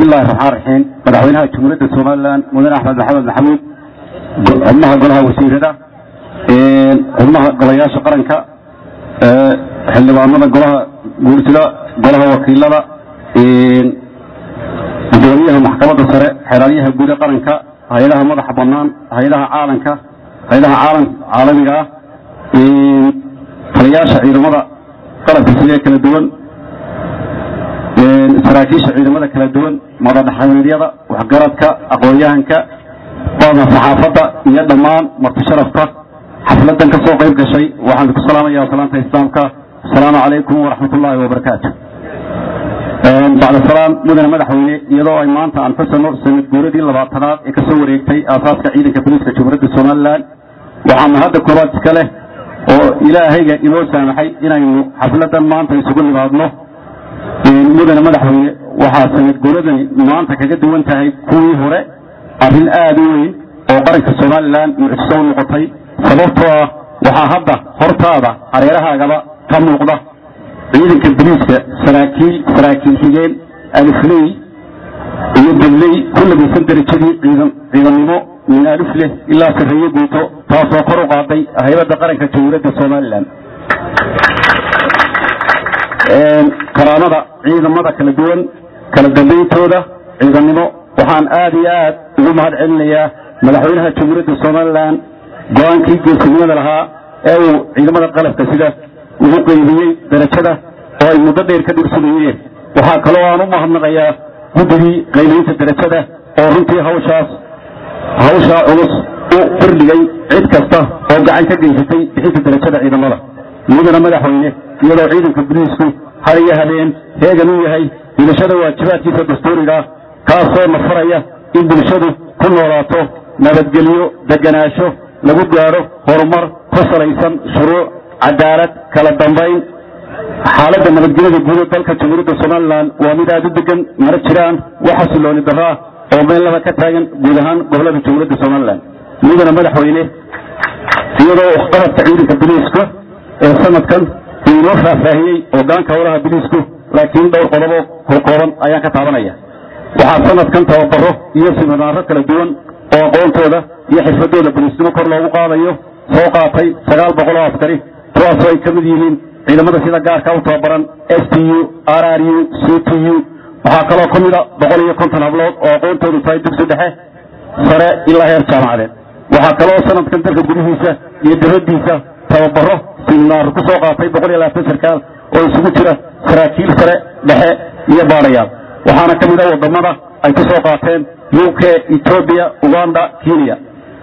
bismillahi raxmaan raxiim madaxweynaha jamhuuriyadda somalilan mudane axmed maxamed maxamuud xubnaha golaha wasiirada xubnaha golayaasha qaranka xildhibaanada golaha guursida golaha wakiilada gudoomiyaha maxkamadda sare xeeraalyaha guuda qaranka hay-adaha madaxa banaan hay-adaha caalanka hay-adaha caalam caalamiga ah taliyaasha ciidamada qalabka sidee kala duwan saraakiisha ciidamada kala duwan madadhaxameedyada waxgaradka aqoon-yahanka badan saxaafadda iyo dhammaan marti sharafta xafladan ka soo qayb gashay waxaan ku salaamaya salaanta islaamka asalaamu calaykum waraxmat ullaahi wabarakaatu bacda salaam mudane madaxweyne iyadoo ay maanta aan fasano sanad guuradii labaatanaad ee kasoo wareegtay aasaaska ciidanka boliiska jamhuuriyadda somalilan waxaana hadda koobaad iska leh oo ilaahayga inoo saamaxay inaynu xafladan maanta isugu nimaadno mudane madaxweyne waxaa sanad guuradani maanta kaga duwan tahay kuwii hore arrin aada u weyn oo qaranka somalilan mucjiso u noqotay sababtoo ah waxaa hadda hortaada hareerahaagaba ka muuqda ciidanka boliiska saraakiil saraakiil xigeen alifley iyo dabley ku labaysan darajadii ciidannimo min alif leh ilaa sarreeye guuto taasoo kor u qaaday haybadda qaranka jamhuuriyadda somalilan karaamada ciidamada kala duwan kala dambayntooda ciidannimo waxaan aada iyo aad ugu mahad celinayaa madaxweynaha jamhuuriyadda somalilan go-aankii geesinimada lahaa ee uu ciidamada qalabka sida ugu qeybiyey darajada oo ay muddo dheer ka dhursumayeen waxaa kaloo aan u mahadnaqayaa guddigii qaymaynta darajada oo runtii hawshaas hawshaa culus u firdhigay cid kasta oo gacan ka geysatay bixinta darajada ciidamada mudana madaxweyne iyadoo ciidanka boliisku har iyo habeen heegan u yahay bulshada waajibaadkiisa dastuuriga kaasoo nafaraya in bulshadu ku noolaato nabadgelyo deganaansho lagu gaadho horumar ku salaysan shuruuc cadaalad kala dambayn xaaladda nabadgelyada guuda dalka jamhuuriyadda somalilan waa mid aada u degan mana jiraan wax xasilooni darro ah oo meel laba ka taagan guud ahaan gobolada jamhuuriyadda somalilan mudana madaxweyne iyadoo waxqabadka ciidanka boliiska ee sanadkan uu inoo faahfaahiyey hogaanka howlaha boliisku laakiin dhowr qodobo horkooban ayaan ka taabanaya waxaa sanadkan tababaro iyo siminaaro kala duwan oo aqoontooda iyo xirfadooda boliisnimo kor loogu qaadayo soo qaatay sagaal boqol oo askari kuwaasoo ay ka mid yihiin ciidamada sida gaarka u tababaran s t u r r u c t u waxaa kaloo ka mida boqol iyo konton hablood oo aqoontoodu tahay dugsi dhexe sare ilaa heer jaamacadeed waxaa kaloo sanadkan dalka gudihiisa iyo dibadiisa tababaro siminaar ku soo qaatay boqol iyo labaatan sarkaal oo isugu jira saraakiil sare dhexe iyo baadhayaal waxaana ka mida wadamada ay ku soo qaateen u k etoobiya uganda kenya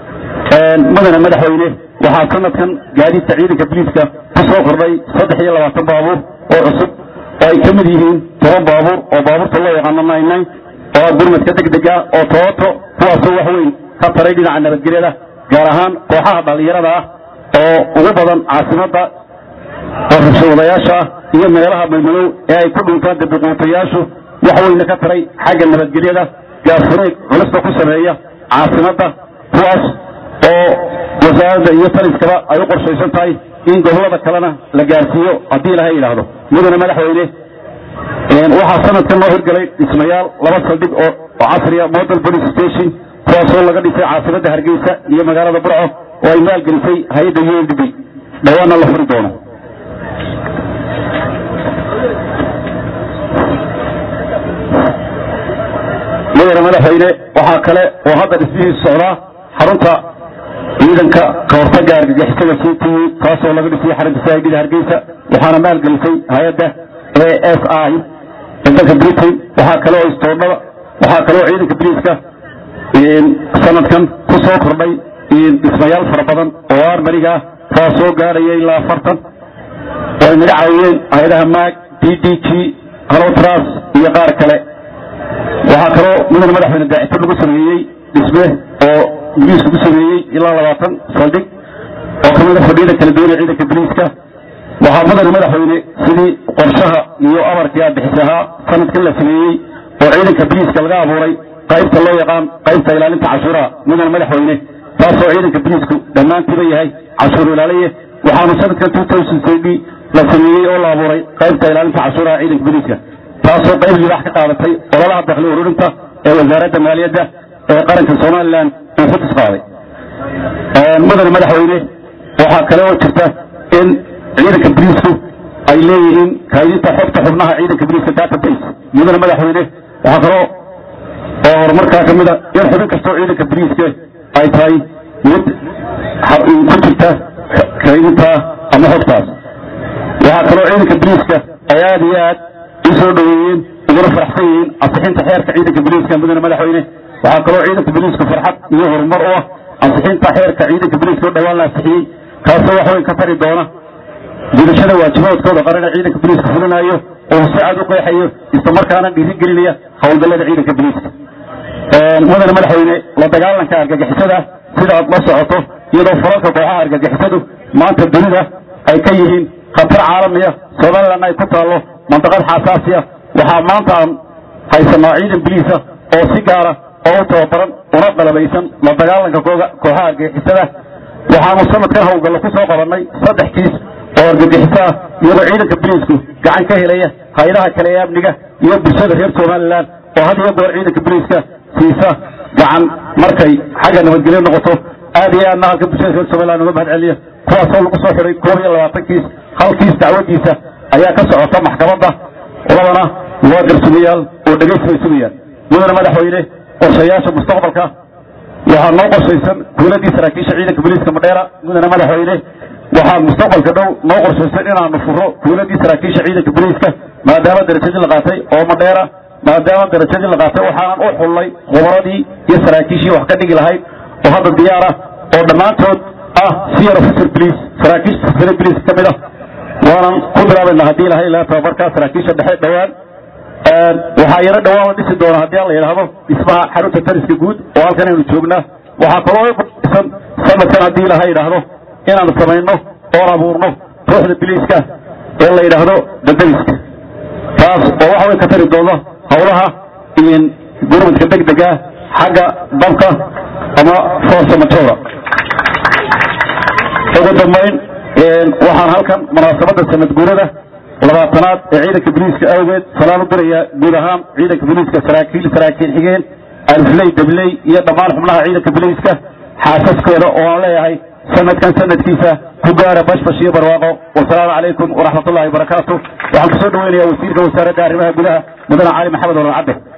mudane madaxweyne waxaa sanadkan gaadiidka ciidanka boliiska ku soo kordhay saddex iyo labaatan baabuur oo cusub oo ay ka mid yihiin toban baabuur oo baabuurta loo yaqaano nine oo ah gurmadka degdega oo tooto kuwaasoo wax weyn ka taray dhinaca nabadgelyada gaar ahaan kooxaha dhallinyarada ah oo ugu badan caasimadda oo rabshawadayaasha ah iyo meelaha maymalow ee ay ku dhintaan dabiquutayaashu wax weyna ka taray xagga nabadgelyada gaarfureeg culista ku sameeya caasimadda kuwaas oo wasaaradda iyo taliskaba ay u qorshaysan tahay in gobolada kalena la gaarsiiyo haddii ilaha yidhaahdo mudane madaxweyne waxaa sanadkan loo hirgalay dhismayaal laba saldhig oo casriya model police station kuwaasoo laga dhisay caasimadda hargeysa iyo magaalada burco oo ay maalgelisay hay-adda u n d b dhawaana la furi doono mudane madaxweyne waxaa kale oo hadda dhismihiisu socdaa xarunta ciidanka kahortaga argagixisada c t u taasoo laga dhisay xarunta saahidida hargeysa waxaana maalgelisay hay-adda a s i ee dalka britain waxaa kaloo istoodhada waxaa kaloo ciidanka boliiska sanadkan ku soo kordhay dhismayaal fara badan oo armariga ah kuwaa soo gaadhaya ilaa afartan oo ay naga caawiyeen hay-adaha maag d d g halotras iyo qaar kale waxaa kaloo mudane madaxweyne daacito lagu sameeyey dhisme oo boliisku ku sameeyey ilaa labaatan saldhig oo ka mida fadhiyada kala duwan ee ciidanka boliiska waxaa mudane madaxweyne sidii qorshaha iyo amarkii aabixis ahaa sanadkan la sameeyey oo ciidanka boliiska laga abuuray qaybta loo yaqaan qaybta ilaalinta cashuuraha mudane madaxweyne taasoo ciidanka boliisku dhammaantiiba yahay cashuur ilaaliye waxaanu sanadkan la sameeyey oo la abuuray qaybta ilaalinta cashuuraha ciidanka boliiska taasoo qayb libaax ka qaadatay ololaha dakhli ururinta ee wasaaradda maaliyadda ee qaranka somalilan uu ku tisqaaday mudane madaxweyne waxaa kale oo jirta in ciidanka boliisku ay leeyihiin kaydinta xogta xubnaha ciidanka boliiska database mudane madaxweyne waxaa kaloo oo horumarkaa ka mida in xubin kastoo ciidanka boliiska ay tahay mid ku jirta kaydinta ama xogtaas waxaa kaloo ciidanka boliiska ay aad iyo aad u soo dhoweeyeen uguna faraxsan yihiin ansixinta xeerka ciidanka boliiska mudane madaxweyne waxaa kaloo ciidanka boliisku farxad iyo horumar u ah ansixinta xeerka ciidanka boliiska oo dhawaan la ansixiyey kaasoo wax weyn ka tari doona gudashada waajibaadkooda qaran ee ciidanka boliiska fulinayo oo si cad u qeexayo islamarkaana dhiirigelinaya howlgallada ciidanka boliiska mudane madaxweyne la dagaalanka argagixisada sida aad la socoto iyadoo falalka kooxaha argagixisadu maanta dunida ay ka yihiin khatar caalamiya somalilan ay ku taallo mandaqad xasaasiya waxaa maanta aan haysanaa ciidan boliisa oo si gaara oo u tababaran una qalabaysan la dagaalanka kooxaha argagixisada waxaanu sanadkan howlgallo ku soo qabannay saddex kiis oo argagixiso ah iyadoo ciidanka boliisku gacan ka helaya hay-adaha kale ee amniga iyo bulshada reer somalilan oo had iyo goor ciidanka boliiska siisa gacan markay xagga nabadgelyo noqoto aad iyo aadna halka bulshada reer somalilan uga mahad celiya kuwaasoo lagu soo xiday koob iyo labaatan kiis hal kiis dacwadiisa ayaa ka socota maxkamadda labana waa garsumayaal oo dhegaysi bay sugayaan mudane madaxweyne qorshayaasha mustaqbalka waxaa noo qorshaysan kuuladii saraakiisha ciidanka boliiska madheera mudane madaxweyne waxaa mustaqbalka dhow noo qorshaysan inaanu furo kuuladii saraakiisha ciidanka boliiska maadaama darajadii la qaatay oo madheera maadaama darajadii la qaatay waxaanan u xullay khubaradii iyo saraakiishii wax ka dhigi lahayd oo hadda diyaar ah oo dhammaantood ah senior officer police saraakiisha sare police ka mid ah waanan ku bilaabayna haddii ilahay ilaa tababarkaa saraakiisha dhexe dhowaan waxaa yaro dhowaan la dhisi doona haddii la yidhaahdo dhismaha xarunta tariska guud oo halkan aynu joognaa waxaa kaloo isan sanadkan haddii ilahay yidhaahdo inaanu samayno oon abuurno ruuxda biliiska ee la yidhaahdo dadadiska taas oo waxa way ka tari doonta howlaha iyo gurmadka deg dega xagga dabka ama force majeura ugu dambayn waxaan halkan munaasabadda sanad guurada labaatanaad ee ciidanka boliiska awgeed salaan u diraya guud ahaan ciidanka boliiska saraakiil saraakiil xigeen alfley dabley iyo dhammaan xubnaha ciidanka boliiska xaasaskooda oo aan leeyahay sanadkan sanadkiisa ku gaara bashbash iyo barwaaqo wasalaamu calaykum waraxmat ullahi wabarakaatu waxaan kusoo dhaweynaya wasiirka wasaaradda arrimaha gudaha mudane cali maxamed waran cadde